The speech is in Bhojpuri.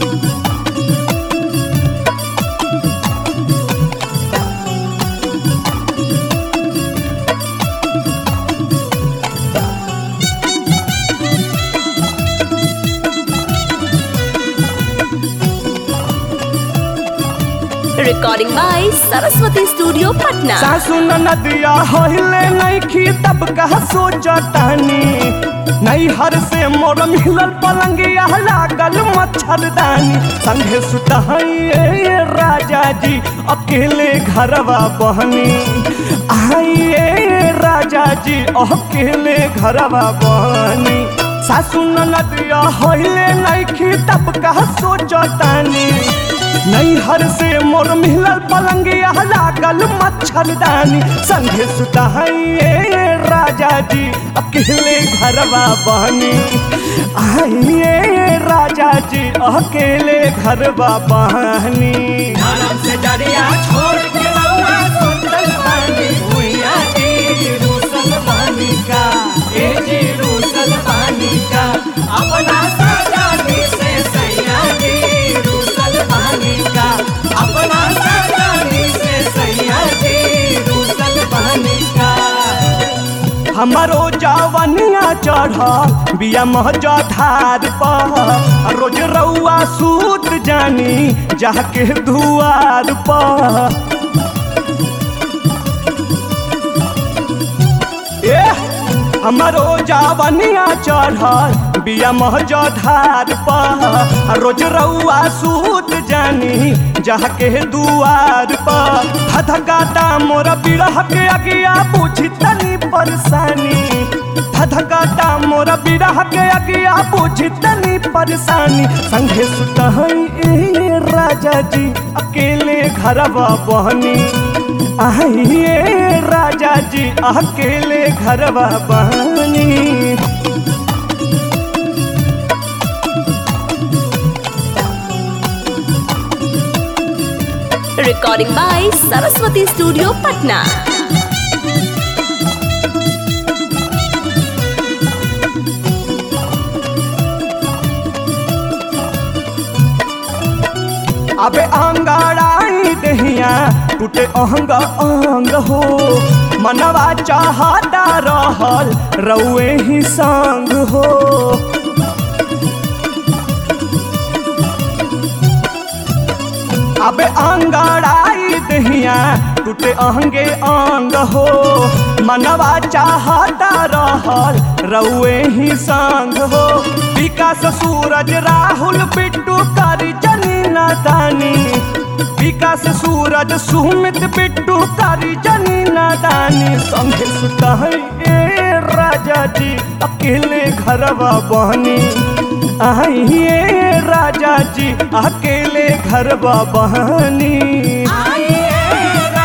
Recording by Saraswati Studio, Patna. सासु नदिया होइले नइखी तब कहा सोचतानी नैहर से मोर मिलल पलंगिया लागल मच्छरदानी संगे सुतहिए राजा जी अकेले घरवा बहनी आइए राजा जी अकेले घरवा बहनी सासु नदिया होइले नइखी तब कहा सोचतानी नैहर से मोर मिलल पलंगिया लागल मच्छरदानी संगे सुताइए राजा जी अकेले घरवा बहनी आइए राजा जी अकेले घरवा बहनी धर्म से डरिया छोड़ के रउआ सुतल बानी भुइया जी रूसल बानी का ए जी रूसल बानी का अपना सजानी से सैया जी रूसल बानी का अपना सजानी से सैया जी रूसल बानी का हमारो जवनिया चढ़ बिया महजा धार पर रोज रउआ सूत जानी जाके दुआर पर ए हमारो जवनिया चढ़ बिया महजा धार पर रोज रउआ सूत जानी जाके दुआर पर धधकाता मोर बिरह के अगिया पूछी तनी परेशानी धधकाता मोर बिरह के अगिया पूछी तनी परेशानी संगे सुतहई ए राजा जी अकेले घरवा बहनी आइए राजा जी अकेले घरवा बहनी Recording by Saraswati Studio, Patna. अबे अंगाड़ाई दहिया टूटे अहंग अंग हो मनवा चाहता रहल रउए ही संग हो अबे अंगाड़ाई दहिया टूटे अहंगे अंग हो मनवा चाहता रहल रउए ही संग हो विकास सूरज राहुल बिट्टू करी जनी नादानी विकास सूरज सुमित बिट्टू करी जनी नादानी संगे सुतहई ए राजा जी अकेले घरवा बहनी आइए राजा जी अकेले घरवा बहनी आइए